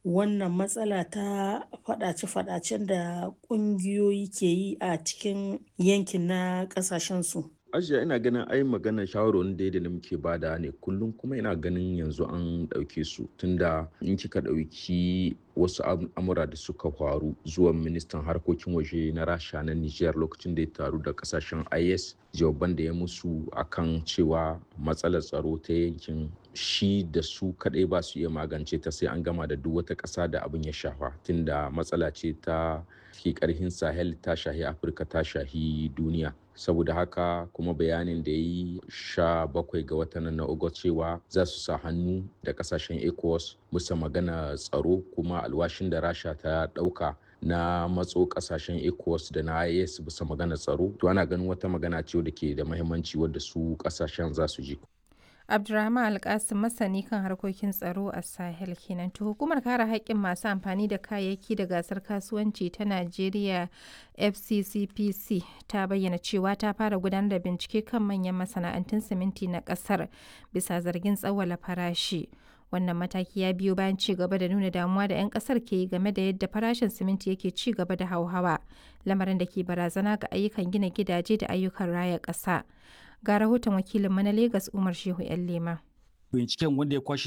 wannan matsala ta faɗace-faɗacen da ƙungiyoyi ke yi a cikin yankin na ƙasashensu? Ajiya ina ganin ai maganar shawarwarin da da muke bada ne kullum kuma ina ganin yanzu an ɗauke su tunda in kika ɗauki wasu al'amura da suka faru zuwan ministan harkokin waje na rasha na niger lokacin da ya taru da kasashen is jawaban da ya musu akan cewa matsalar tsaro ta yankin shi da su kadai ba su iya magance ta sai an gama da duk wata ƙasa da abin ya shafa tunda matsala ce ta ke karhin sahel ta shahi afirka ta shahi duniya saboda haka kuma bayanin da ya yi sha bakwai ga watan na ogot cewa za su sa hannu da kasashen ecowas musa magana tsaro kuma alwashin da rasha ta dauka na matso kasashen ecowas da na is bisa magana tsaro to ana ganin wata magana ce da ke da mahimmanci wadda su kasashen za su ji Abdurrahman Alkasim masani kan harkokin tsaro a Sahel kenan. To hukumar kare haƙƙin masu amfani da kayayyaki da gasar kasuwanci ta Najeriya FCCPC ta bayyana cewa ta fara gudanar da bincike kan manyan masana'antun siminti na ƙasar bisa zargin tsawwala farashi. Wannan mataki ya biyo bayan ci gaba da nuna damuwa da 'yan kasar ke yi game da yadda farashin siminti yake ci gaba da hauhawa, lamarin da ke barazana ga ayyukan gina gidaje da ayyukan raya ƙasa. Ga rahoton wakilinmu na Legas Umar Shehu 'yan Lema. Binciken wanda ya kwashe